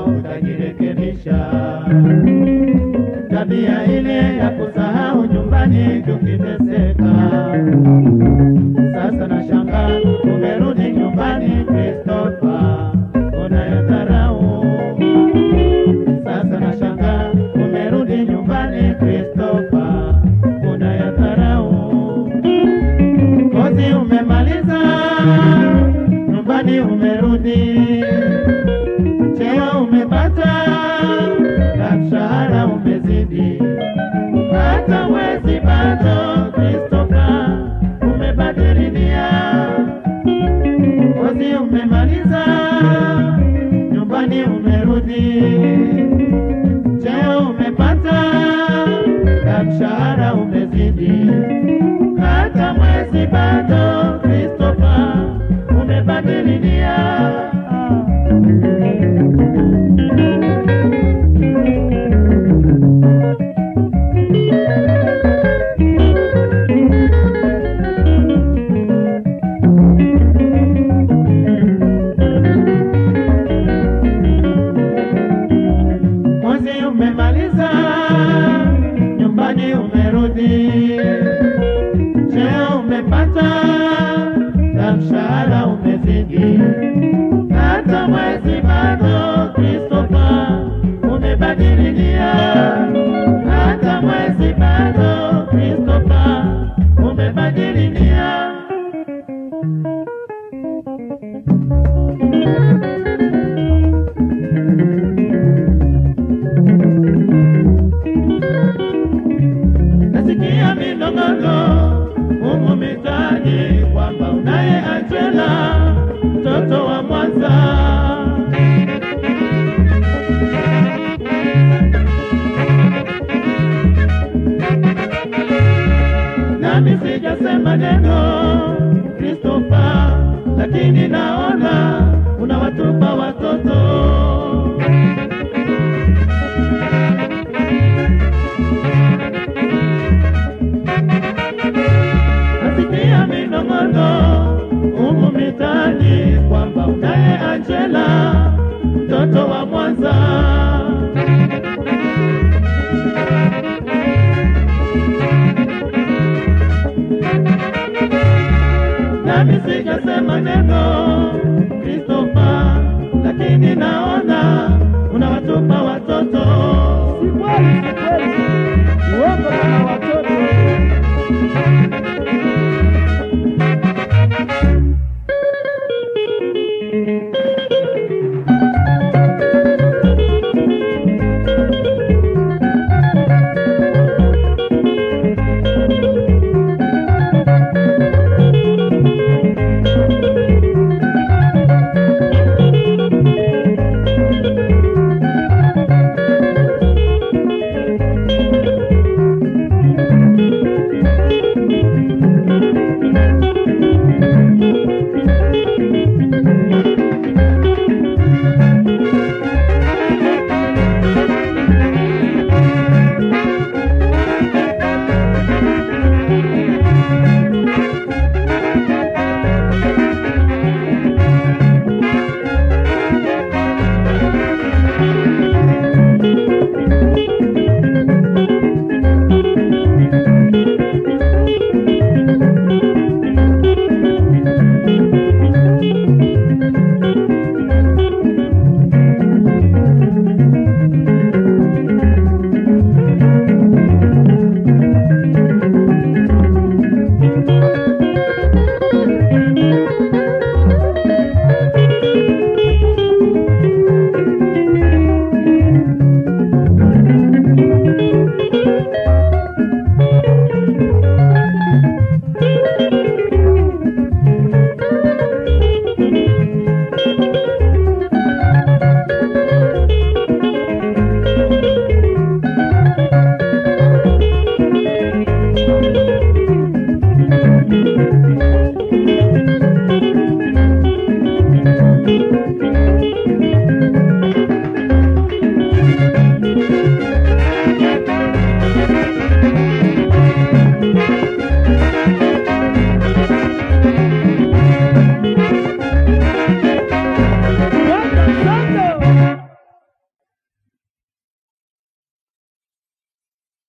utajirekebisha. Tabia ile ya kusahau nyumbani tukiteseka. Sasa nashangaa umerudi nyumbani Christopher, unayadharau. Sasa nashangaa umerudi nyumbani Christopher, unayadharau. Kozi umemaliza, nyumbani umerudi, cheo umepata na mshahara umezidi, hata mwezi bado Christopher umebadili nia. Kozi umemaliza, nyumbani umerudi, cheo umepata na mshahara umezidi, hata mwezi bado Christopher umebadili nia. Mwezi umemaliza, nyumbani umerudi, cheo umepata na mshahara umezidi,